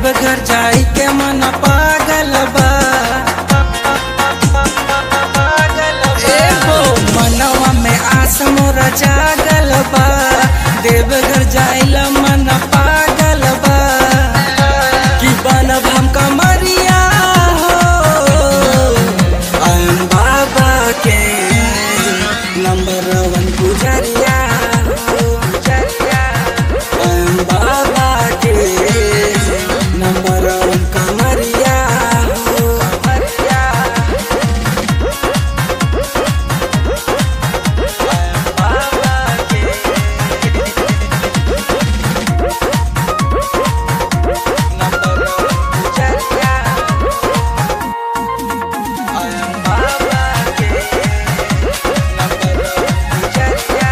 देवघर जाई के मन पागल बा ए हो मनवा में आस मोर जागल बा देवघर जाइला मन पागल बा कि बनब हम कमरिया हो आयन बाबा के नंबर वन पुजरिया हो पुजरिया आयन बाबा के नंबर वन कमरिया हो कमरिया आयन बाबा के नंबर वन पुजरिया आयन बाबा के नंबर वन पुजरिया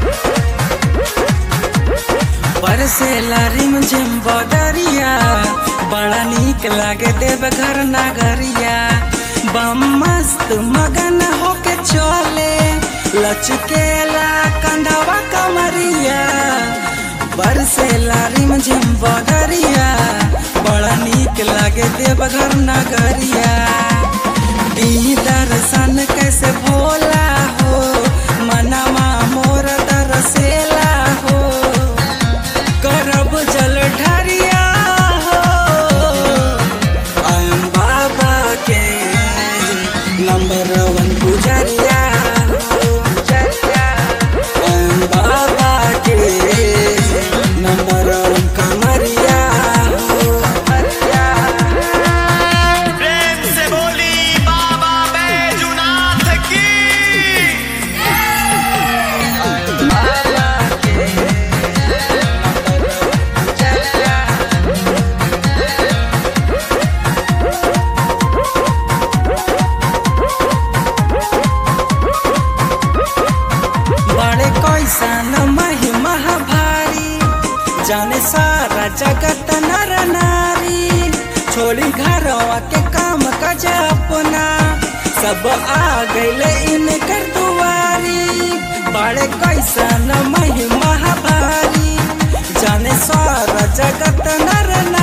बरसेला रिमझिम बदरिया बड़ा नीक लागे देवघर नगरिया बम मस्त मगन होके चले लचकेला कंधवा कमरिया बरसेला रिमझिम बदरिया बड़ा नीक लागे देवघर नगरिया ई दर्शन कैसे भोला हो मनवा मोर दरसेला हो करब जल ढरिया हो आयम बाबा के नंबर वन पुजरिया हो पुजरिया आयम बाबा के नंबर वन कमरिया हो कमरिया प्रेम से बोली बाबा बैजुनाथ की बाबा के नंबर वन पुजरिया बड़े कैसन महिमा भारी जाने सारा जगत नर नारी छोड़ी घरवा के काम काज अपना सब आ गईले इनकर दुआरी बड़े कैसन महिमा भारी जाने सारा जगत नर नारी